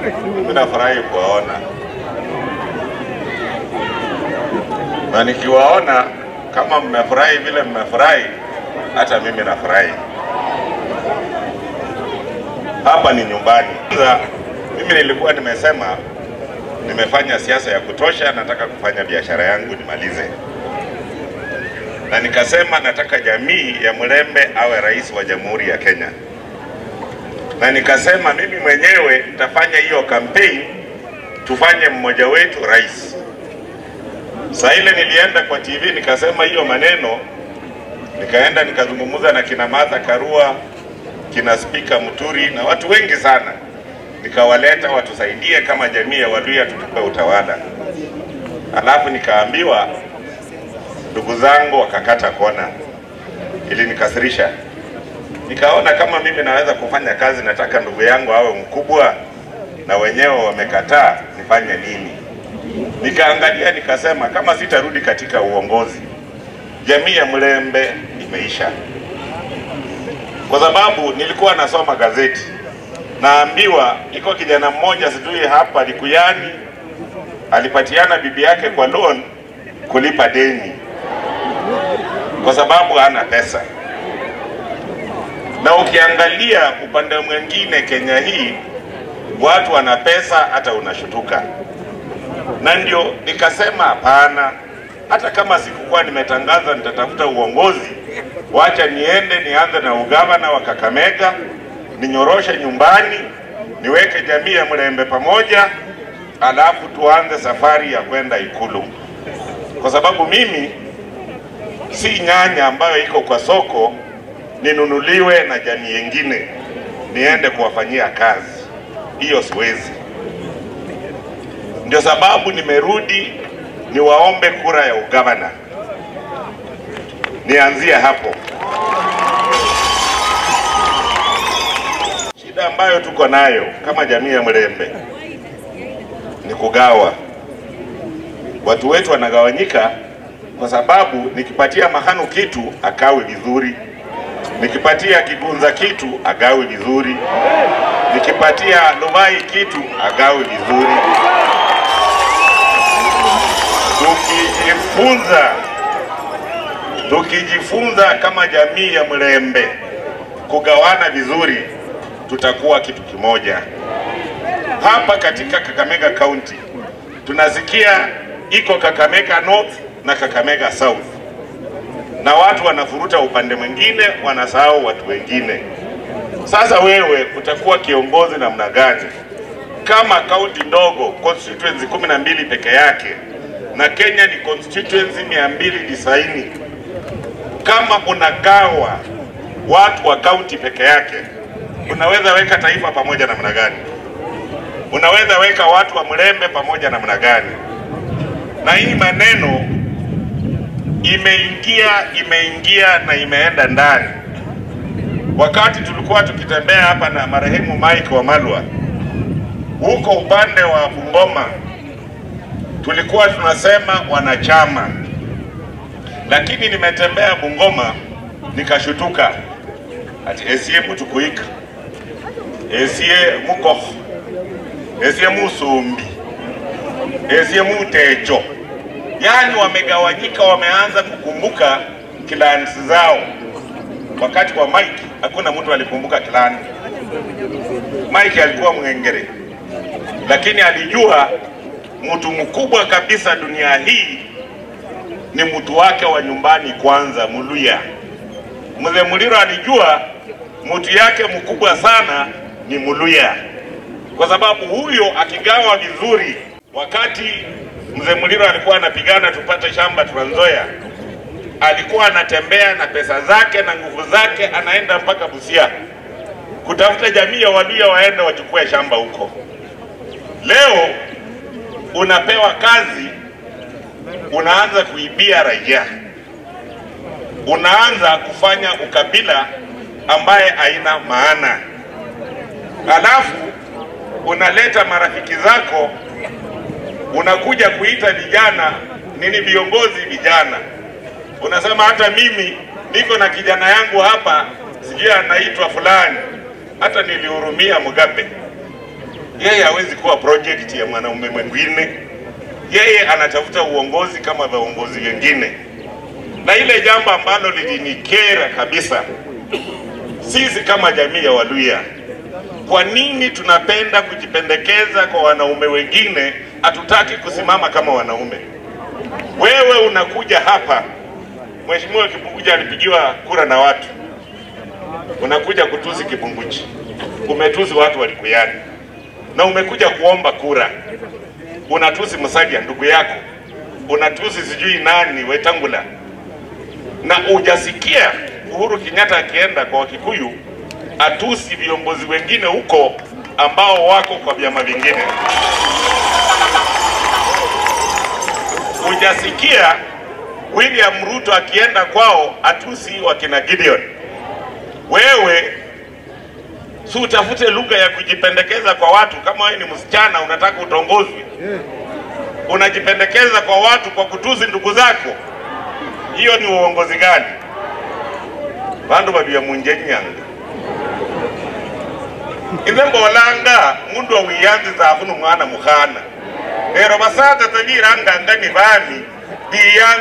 Mimi nafurahi kuwaona na nikiwaona kama mmefurahi vile mmefurahi, hata mimi nafurahi. Hapa ni nyumbani. Kwanza mimi nilikuwa nimesema nimefanya siasa ya kutosha, nataka kufanya biashara yangu nimalize, na nikasema nataka jamii ya Mlembe awe rais wa Jamhuri ya Kenya, na nikasema mimi mwenyewe nitafanya hiyo campaign, tufanye mmoja wetu rais. Saa ile nilienda kwa TV nikasema hiyo maneno, nikaenda nikazungumza na kina Martha Karua, kina Spika Muturi na watu wengi sana, nikawaleta watusaidie kama jamii ya Waluya tutupe utawala. Alafu nikaambiwa ndugu zangu wakakata kona, ilinikasirisha. Nikaona kama mimi naweza kufanya kazi, nataka ndugu yangu awe mkubwa na wenyewe wamekataa, nifanye nini? Nikaangalia nikasema, kama sitarudi katika uongozi, jamii ya Mlembe imeisha, kwa sababu nilikuwa nasoma gazeti, naambiwa iko kijana mmoja sijui hapa Likuyani alipatiana bibi yake kwa loan kulipa deni kwa sababu hana pesa. Na ukiangalia upande mwingine Kenya hii watu wana pesa, hata unashutuka. Na ndio nikasema hapana, hata kama sikukuwa nimetangaza nitatafuta uongozi, wacha niende nianze na ugavana wa Kakamega, ninyoroshe nyumbani, niweke jamii ya Mlembe pamoja, alafu tuanze safari ya kwenda Ikulu, kwa sababu mimi si nyanya ambayo iko kwa soko ninunuliwe na jamii yengine niende kuwafanyia kazi. Hiyo siwezi. Ndio sababu nimerudi niwaombe kura ya ugavana, nianzie hapo. Shida ambayo tuko nayo kama jamii ya Mlembe ni kugawa. Watu wetu wanagawanyika kwa sababu nikipatia Mahanu kitu akawe vizuri, nikipatia Kigunza kitu agawe vizuri, nikipatia Luvai kitu agawe vizuri. Tukijifunza, tukijifunza kama jamii ya Mlembe kugawana vizuri, tutakuwa kitu kimoja. Hapa katika Kakamega County tunasikia iko Kakamega North na Kakamega South, na watu wanafuruta upande mwingine, wanasahau watu wengine. Sasa wewe utakuwa kiongozi namna gani kama kaunti ndogo constituency kumi na mbili peke yake na Kenya ni constituency mia mbili tisaini kama unagawa watu wa kaunti peke yake, unaweza weka taifa pamoja namna gani? Unaweza weka watu wa Mlembe pamoja namna gani? Na hii maneno imeingia imeingia na imeenda ndani. Wakati tulikuwa tukitembea hapa na marehemu Mike Wamalwa huko upande wa Bungoma, tulikuwa tunasema wanachama, lakini nimetembea Bungoma nikashutuka ati esie mutukuika esie mukoho esie musumbi esie mutecho yaani wamegawanyika, wameanza kukumbuka clans zao. Wakati wa Mike hakuna mtu alikumbuka clan. Mike alikuwa Mng'engere, lakini alijua mtu mkubwa kabisa dunia hii ni mtu wake wa nyumbani kwanza, Muluya. Mzee Muliro alijua mtu yake mkubwa sana ni Muluya, kwa sababu huyo akigawa vizuri, wakati mzee Muliro alikuwa anapigana tupate shamba Trans Nzoia, alikuwa anatembea na pesa zake na nguvu zake, anaenda mpaka Busia kutafuta jamii ya Waluya waende wachukue shamba huko. Leo unapewa kazi, unaanza kuibia raia, unaanza kufanya ukabila ambaye haina maana, alafu unaleta marafiki zako, unakuja kuita vijana nini, viongozi vijana, unasema hata mimi niko na kijana yangu hapa, sijui anaitwa fulani, hata nilihurumia Mugabe Yeye hawezi kuwa project ya mwanaume mwingine, yeye anatafuta uongozi kama viongozi wengine. Na ile jambo ambalo lilinikera kabisa, sisi kama jamii ya Waluya, kwa nini tunapenda kujipendekeza kwa wanaume wengine, hatutaki kusimama kama wanaume? Wewe unakuja hapa, Mheshimiwa Kipunguji alipigiwa kura na watu, unakuja kutusi Kipunguji, umetusi watu walikuyani, na umekuja kuomba kura, unatusi Musalia ndugu yako, unatusi sijui nani Wetangula, na ujasikia Uhuru Kenyatta akienda kwa Wakikuyu atusi viongozi wengine huko ambao wako kwa vyama vingine. Hujasikia William Ruto akienda kwao atusi wakina Gideon. Wewe si utafute lugha ya kujipendekeza kwa watu. Kama wewe ni msichana unataka utongozwe, unajipendekeza kwa watu kwa kutusi ndugu zako, hiyo ni uongozi gani? Bandu babia munjenyanga inze mbolanga mundu awiyanziza afuna umwana mukhana lero basatsa tebiranganga ni bami biyanza